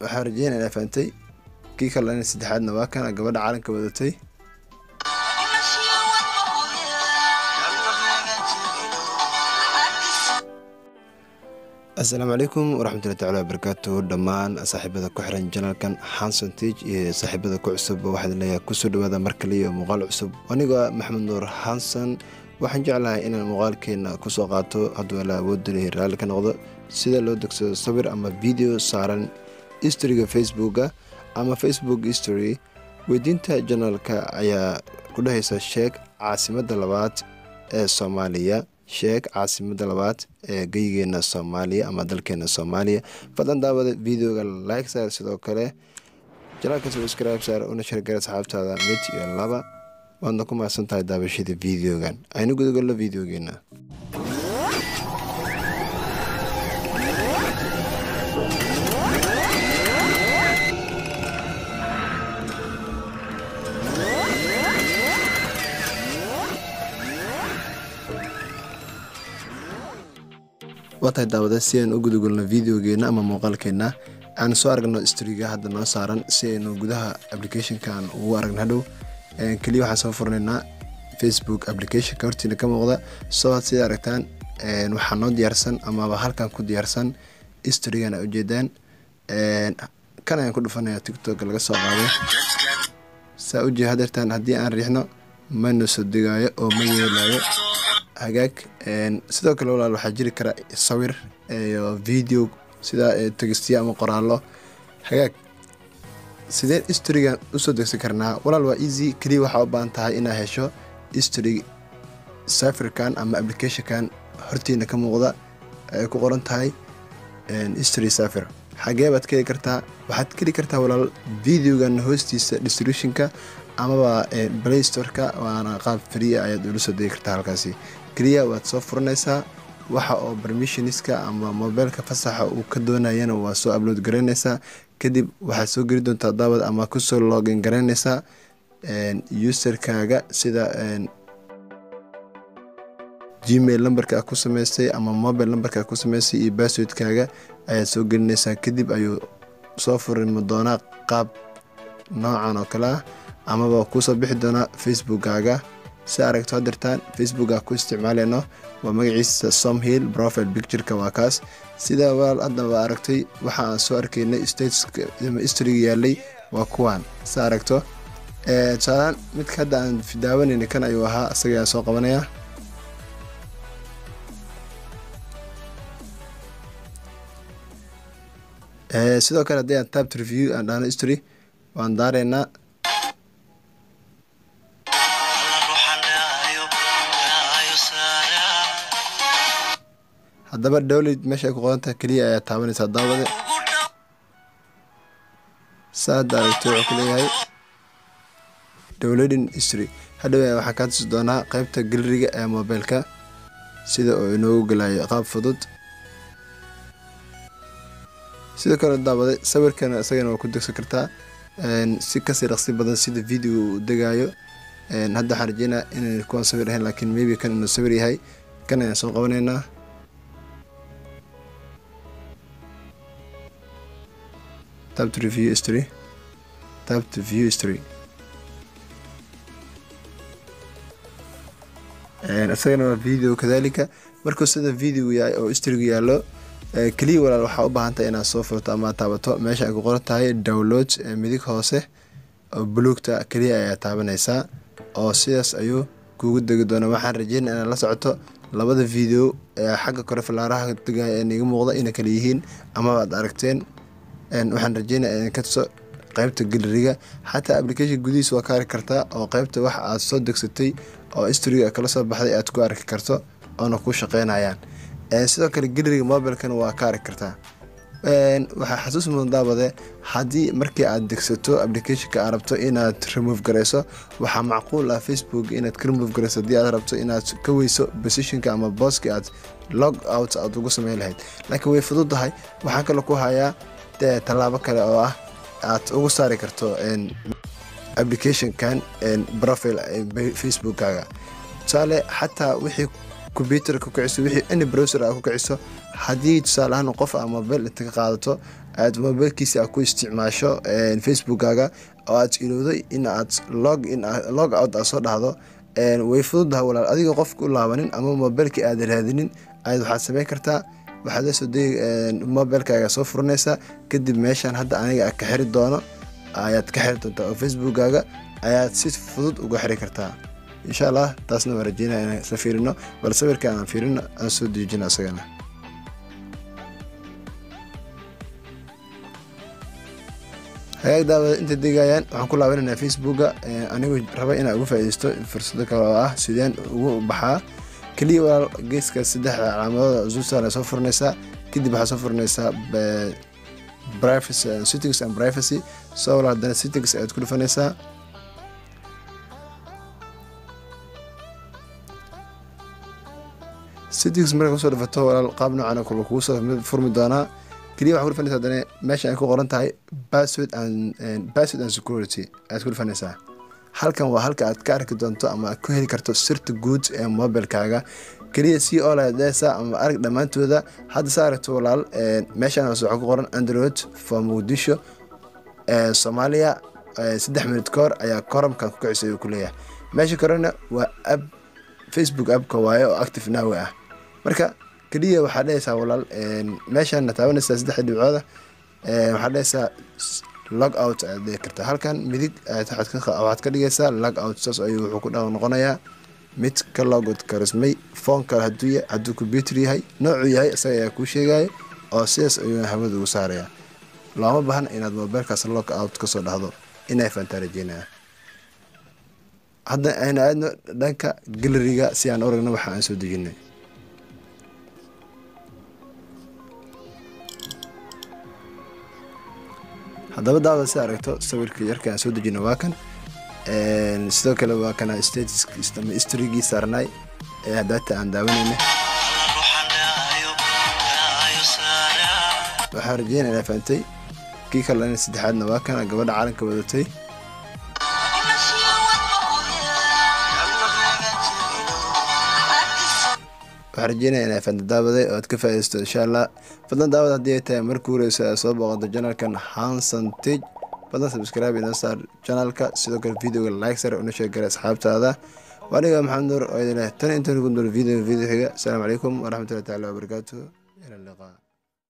waxaan rajeynaya inaa fahantay kii kalena saddexaadna waa kana gabadha calanka wadatay asalaamu calaykum waraxmatullahi tacala wabarakaatu dhammaan saaxiibada ku xiran janalkan hanson tig iyo saaxiibada ku cusub waxaad leeyahay kusoo dhawaada mar kale iyo muuqaal cusub anigoo maxamed nuur hanson waxaan jeclahay inaan muuqaalkeena kusoo qaato hadduu ala awoodda raalli ka noqdo sida loo degsado sawir ama video saaran historyga facebooka ama facebook history weydiinta janalka ayaa ku dhehaysa sheeg caasimada labaad ee soomaaliya sheeg caasimada labaad ee geyigeena soomaaliya ama dalkeena soomaaliya fadlan daawada videoga like saar sidoo kale janaalka subscribe saar una shargara asxaabtaada mid iyo laba waadna ku mahadsan tahay daabashada videogan aynu gudagalno videogeena waa tahay daawada si aan u gudagolno videogeena ama muuqaalkeena aan soo aragno storiga hadda noo saaran si aynu gudaha applicationkan ugu aragno hadhow keliya waxaan soo furnaynaa facebook applicationka hortiina ka muuqda soo sida aragtaan waxaa noo diyaarsan amaba halkan ku diyaarsan storigan a ujeedaan kan ayaan ku dhufanaya tictok laga soo qaaday saa ujeed hadeertaan haddii aan riixno mana soo degaayo oo ma yeelayo hagaag sidoo kale walaal waxaa jiri kara sawir iyo video sida tegistiya ama qoraallo hagaag sideen historygan usoo degsan karnaa walaal waa easy keliya waxaa u baahan tahay inaa hesho history safirkan ama applicationkan hortiina ka muuqda ay ku qoran tahay history safir xagee baad ka heli kartaa waxaad ka heli kartaa walaal videogan hoostiisa distributionka amaba play storeka waana qaab fria ayaad ula soo degi kartaa halkaasi keliya waad soo furanaysaa waxa oo permissionska ama mobeylka fasaxa uu ka doonayana waa soo upload garaynaysaa kadib waxaad soo geli doontaa daawad ama kusoo login garaynaysaa userkaaga sida gmail numberka ku sameystay ama mobile numberka ku sameystay iyo basswordkaaga ayaad soo gelinaysaa kadib ayuu soo furimi doonaa qaab noocan oo kale ah amaba kuusoo bixi doonaa facebookkaaga si aragto hadirtaan facebooka ku isticmaaleyno waa magaciisa somhill profile pictureka waa kaas sida walaal haddaba aragtay waxa aan soo arkaynay statehistoryga yaalay waa kuwan si aragto tusaalaan midka hadda aan daawanayna kan ayuu ahaa isaga ayaan soo qabanaya sidoo kale haddii aan tabt review aan dhahno history waan daareynaa haddaba dowlad meesha ay ku qodantaha keliya ayaa taabanaysaa daawade saa hadda aragto wuxuu ku leeyahay dowladin history hadhow waxaa kaa tusi doonaa qeybta galeriga ee mobeylka sida uu inoogu galayo qaab fudud sidoo kale daawade sawirkana isagana waa ku degsan kartaa si kasii dhaqsi badan sida video uu degaayo hadda waxaan rajeynaa inay kuwan sawir ahayn laakiin maybe kan inuu sawir yahay kan ayaan soo qabanaynaa tab to review history tab to view history isagana waa video kadalika markuu sida video yahay oo historygu yaallo keliya walaal waxaa u baahantay inaad soo furto ama taabato meesha ay ku qoran tahay download midig hoose oo buluugta keliya ayaa taabanaysaa oo sidaas ayuu kuugu degi doona waxaan rajeynaya inaad la socoto labada video ee xagga kore fallaaraha degaya ee niga muuqda inay kala yihiin amaba ad aragteen waxaan rajeynaya in ka tuso qeybta galeriga xataa application gudihiis waa ka arki kartaa oo qeybta wax aad soo degsatay oo historyga kala soo baxday aad ku arki karto oona ku shaqeynayaan sidoo kale galeriga mobilekana waa ka arki kartaa waxaa xasuus mudan daawade haddii markii aad degsato applicationka aad rabto inaad remove garayso waxaa macquul ah facebook inaad ka remove garayso haddii aad rabto inaad ka weyso positionka ama booski aad log out aad ugu sameyn lahayd laakiin way fududahay waxaa kaloo ku hayaa tallaabo kale oo ah aad ugu saari karto applicationkan profile facebookkaaga tusaale xataa wixii combyuter ku kiciso wixii any browser aa ku kiciso haddii tusaale ahaan qof a mobile inta ka qaadato aad mobilkiisi aad ku isticmaasho facebookkaaga oo aad ilowday in aad log in log out aad soo dhahdo way fududaha walaal adiga qofka u laabanin ama mobilkii aad raadinin ayaad waxaad sameyn kartaa waxaad lasoo degi mobilkaaga soo furanaysaa kadib meeshaan hadda aniga ka xiri doono ayaad ka xiri doontaa oo facebookkaaga ayaad si fudud uga xiri kartaa insha allah taasna waan rajeynaya inaan isla fiirino bal sawirka aan fiirino aan soo dejino isagana hagaag daawada inta degayaan waxaan ku laabanaynaa facebooka anigu raba inaan uga faaideysto fursado kale oo ah sideen ugu baxaa keliya walaal geeska saddexda calaamadooda zuusana soo furanaysaa kadib waxaa soo furanaysaa settings and privacy soo walaal haddana settings ayaad ku dhufanaysaa settings markaa kusoo dhufato walaal qaab noocan kale kugu soo furmi doonaa keliya waxaa ku dhufanaysaa haddana meesha ay ku qoran tahay password and password and security ayaad ku dhufanaysaa halkan waa halka aad ka arki doonto ama aad ku heli karto sirta guud ee mobilkaaga keliya si oladesa ama arag dhammaantooda hadda sa aragto walaal meeshaan hoose waxaa ku qoran android for muqdisho soomaaliya saddex minut ka hor ayaa koramkan ku kicisay uu ku leeyahay meesha korena waa ab facebook appka waaye oo active nawe ah marka keliya waxaa dhehaysaa walaal meeshaana taabanaysaa saddexda dhibcooda waxaa dhehaysaa log out ayaad dhihi kartaa halkan midig waxaad ka dhigaysaa log out saas ayuu wuxuu ku dha noqonayaa mid ka logout karismay foonka hadduu combyuter yahay noocuu yahay isaga ayaa kuu sheegaya oo sidaas ayuu hawada ugu saaraya looma baahna inaad mobilkaas log out kasoo dhahdo inay faantaa rajeynaya hadda aynu aadno dhanka galeriga si aan oragno waxa aan soo dejinay haddaba daawada si aragto sawirka yarka aan soo dejino waa kan sidoo kale waa kana statuskiis ama historygii saarnay ee hadaata aan daawanayna waxaan rajeynaya inaa fahamtay kii kalena saddexaadna waa kana gabadha caalanka wadatay waxaan rajeynaya inaa fahamta daawaday oo aad ka faaidaysto insha allah fadlan daawad haddii ay tahay markii horeysa aad soo booqato janalkan hanson tig fadlan subscribe inoo saar janalka sidoo kale videoga like sare una sheegara asxaabtaada waaniga maxamed nuur oo idin leh tan intan ugu nool video video xiga asalaamu calaykum waraxmatullahi taala wabarakaatuh